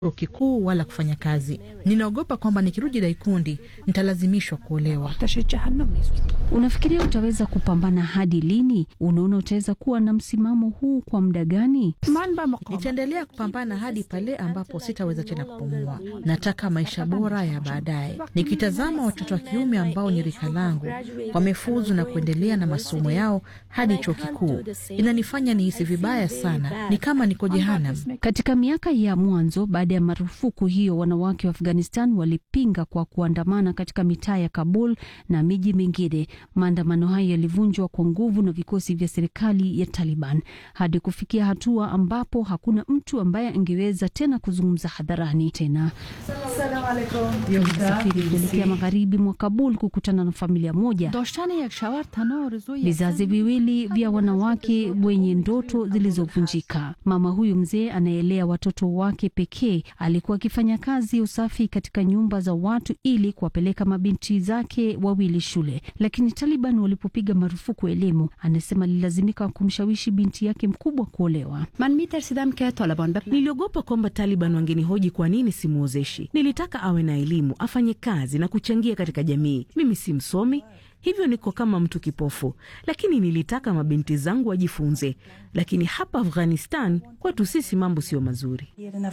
chuo kikuu wala kufanya kazi. Ninaogopa kwamba nikirudi Daikundi nitalazimishwa kuolewa. Unafikiria utaweza kupambana hadi lini? Unaona utaweza kuwa na msimamo huu kwa muda gani? Nitaendelea kupambana hadi pale ambapo sitaweza tena kupumua. Nataka maisha bora ya baadaye. Nikitazama watoto wa kiume ambao ni rika langu wamefuzu na kuendelea na masomo yao hadi chuo kikuu, inanifanya nihisi vibaya sana, ni kama niko jehanam. Katika miaka ya mwanzo baada ya marufuku hiyo, wanawake wa Afghanistan walipinga kwa kuandamana katika mitaa ya Kabul na miji mingine. Maandamano hayo yalivunjwa kwa nguvu na vikosi vya serikali ya Taliban hadi kufikia hatua ambapo hakuna mtu ambaye angeweza tena kuzungumza hadharani tena. Tulisafiri kuelekea magharibi mwa Kabul kukutana na familia moja, vizazi viwili vya wanawake wenye ndoto zilizovunjika. Mama huyu mzee anaelea watoto wake pekee alikuwa akifanya kazi ya usafi katika nyumba za watu ili kuwapeleka mabinti zake wawili shule, lakini Taliban walipopiga marufuku elimu, anasema alilazimika kumshawishi binti yake mkubwa kuolewa. Niliogopa kwamba Taliban wangenihoji kwa nini simwozeshi. Nilitaka awe na elimu, afanye kazi na kuchangia katika jamii. Mimi si msomi, hivyo niko kama mtu kipofu, lakini nilitaka mabinti zangu wajifunze. Lakini hapa Afghanistan kwetu sisi mambo sio mazuri.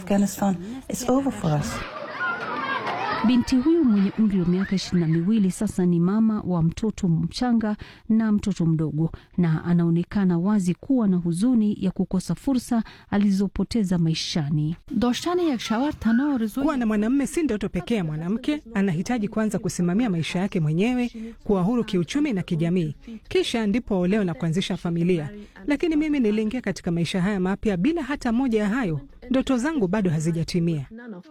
Binti huyu mwenye umri wa miaka ishirini na miwili sasa ni mama wa mtoto mchanga na mtoto mdogo, na anaonekana wazi kuwa na huzuni ya kukosa fursa alizopoteza maishani. Kuwa na mwanamume si ndoto pekee ya mwanamke. Anahitaji kwanza kusimamia maisha yake mwenyewe, kuwa huru kiuchumi na kijamii, kisha ndipo aolewe na kuanzisha familia. Lakini mimi niliingia katika maisha haya mapya bila hata moja ya hayo. Ndoto zangu bado hazijatimia.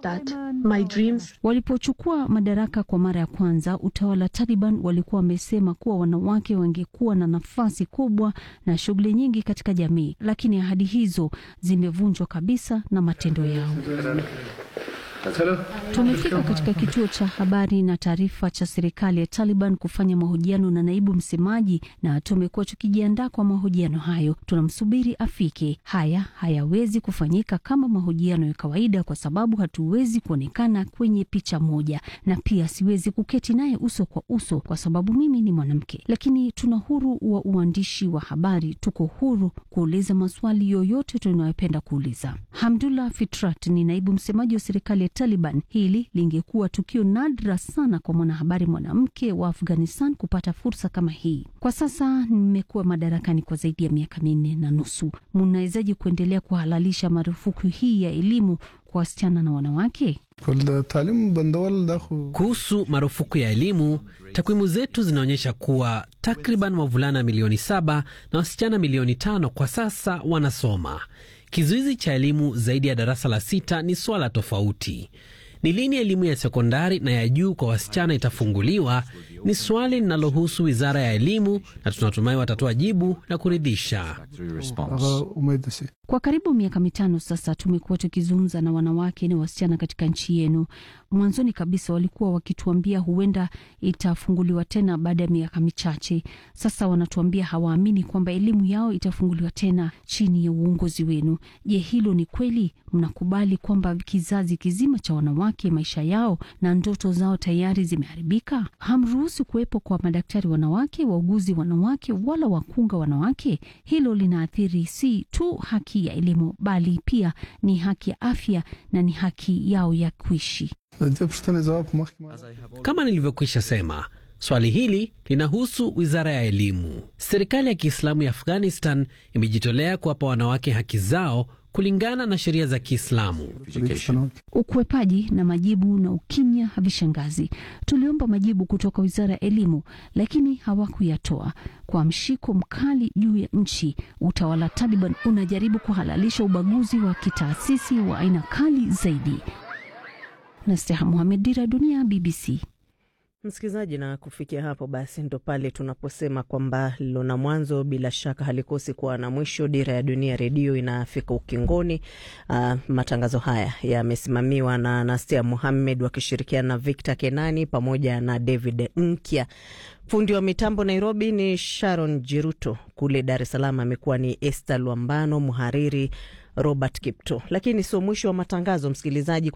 Walipochukua madaraka kwa mara ya kwanza, utawala wa Taliban walikuwa wamesema kuwa wanawake wangekuwa na nafasi kubwa na shughuli nyingi katika jamii, lakini ahadi hizo zimevunjwa kabisa na matendo yao. Tumefika katika kituo cha habari na taarifa cha serikali ya Taliban kufanya mahojiano na naibu msemaji, na tumekuwa tukijiandaa kwa mahojiano hayo. Tunamsubiri afike. Haya hayawezi kufanyika kama mahojiano ya kawaida, kwa sababu hatuwezi kuonekana kwenye picha moja, na pia siwezi kuketi naye uso kwa uso kwa sababu mimi ni mwanamke. Lakini tuna huru wa uandishi wa habari, tuko huru kuuliza maswali yoyote tunayopenda kuuliza. Hamdullah Fitrat ni naibu msemaji wa serikali ya Taliban. Hili lingekuwa tukio nadra sana kwa mwanahabari mwanamke wa Afghanistan kupata fursa kama hii. Kwa sasa nimekuwa madarakani kwa zaidi ya miaka minne na nusu. Mnawezaje kuendelea kuhalalisha marufuku hii ya elimu kwa wasichana na wanawake? Kuhusu marufuku ya elimu, takwimu zetu zinaonyesha kuwa takriban wavulana milioni saba na wasichana milioni tano kwa sasa wanasoma. Kizuizi cha elimu zaidi ya darasa la sita ni swala tofauti. Ni lini elimu ya sekondari na ya juu kwa wasichana itafunguliwa ni swali linalohusu wizara ya elimu, na tunatumai watatoa jibu la kuridhisha. Kwa karibu miaka mitano sasa tumekuwa tukizungumza na wanawake na wasichana katika nchi yenu. Mwanzoni kabisa walikuwa wakituambia huenda itafunguliwa tena baada ya miaka michache. Sasa wanatuambia hawaamini kwamba elimu yao itafunguliwa tena chini ya uongozi wenu. Je, hilo ni kweli? Mnakubali kwamba kizazi kizima cha wanawake maisha yao na ndoto zao tayari zimeharibika? Hamruhusu kuwepo kwa madaktari wanawake, wauguzi wanawake, wala wakunga wanawake. Hilo linaathiri si tu haki ya elimu bali pia ni haki ya afya na ni haki yao ya kuishi. Kama nilivyokwisha sema, swali hili linahusu wizara ya elimu. Serikali ya Kiislamu ya Afghanistan imejitolea kuwapa wanawake haki zao kulingana na sheria za Kiislamu. Ukwepaji na majibu na ukimya havishangazi. Tuliomba majibu kutoka wizara ya elimu, lakini hawakuyatoa. Kwa mshiko mkali juu ya nchi, utawala wa Taliban unajaribu kuhalalisha ubaguzi wa kitaasisi wa aina kali zaidi. Nasteha Muhamed, Dira Dunia, BBC. Msikilizaji, na kufikia hapo basi ndo pale tunaposema kwamba lilo na mwanzo bila shaka halikosi kuwa na mwisho. Dira ya Dunia Redio inafika ukingoni. Uh, matangazo haya yamesimamiwa na Nastia Muhammed wakishirikiana na Victor Kenani pamoja na David Nkya. Fundi wa mitambo Nairobi ni Sharon Jiruto, kule Dar es Salaam amekuwa ni Esther Lwambano, mhariri Robert Kipto. Lakini sio mwisho wa matangazo, msikilizaji.